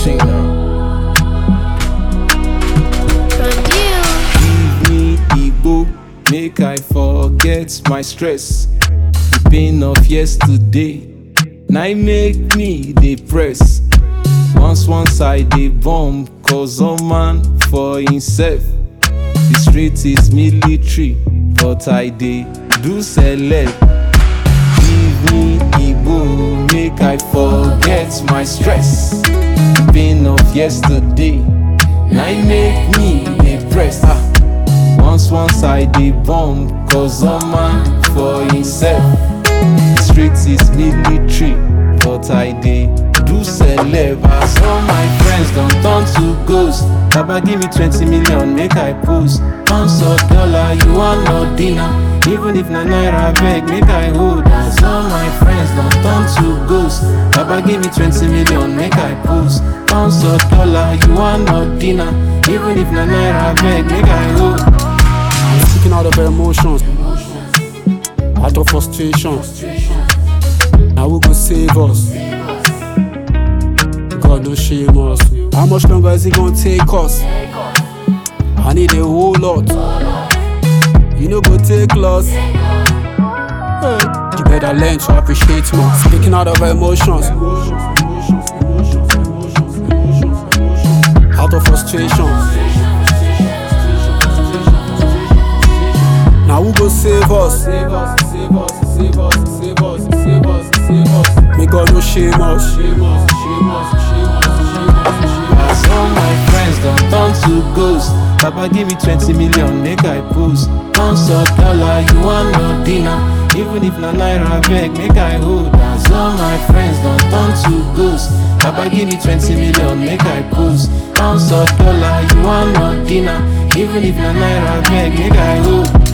Sing now. Give me Igbo, make I forget my stress. The pain of yesterday, now make me depressed. Once once I dey bomb, cause a man for himself. The street is military, but I dey do celeb. Give me Igbo, make I forget my stress. The pain of yesterday, now make me depressed. Ah. Once once I dey bomb, cause a man for himself. The street is military, but I dey do celeb. As all my friends don turn to ghost. Baba give me 20 million, make I post. Pounds or dollar, you want no dinner. Even if na naira beg, make I hold. As all my friends don turn to ghost. Baba give me 20 million, make I post. Pounds or dollar, you want no dinner. Even if na naira beg, make I hold. I'm speaking out of emotions, out of frustration. Now who go save us? God no shame us. How much longer is it gonna take us? I need a whole lot. You know go take loss. Hey, you better learn to appreciate more. Speaking out of emotions, out of frustration. Now who go save us? Save us, save us, save us, save us, save us, save us. May God no shame us. Shame us, shame us, shame us, shame us, shame us. As all my friends don turn to ghost. Papa give me 20 million, make I post. Pounds or dollar, you want no dinner. Even if na naira beg, make I hold. As all my friends don turn to ghost. Papa give me 20 million, make I post. Pounds or dollar, you want no dinner. Even if na naira beg, make I hold.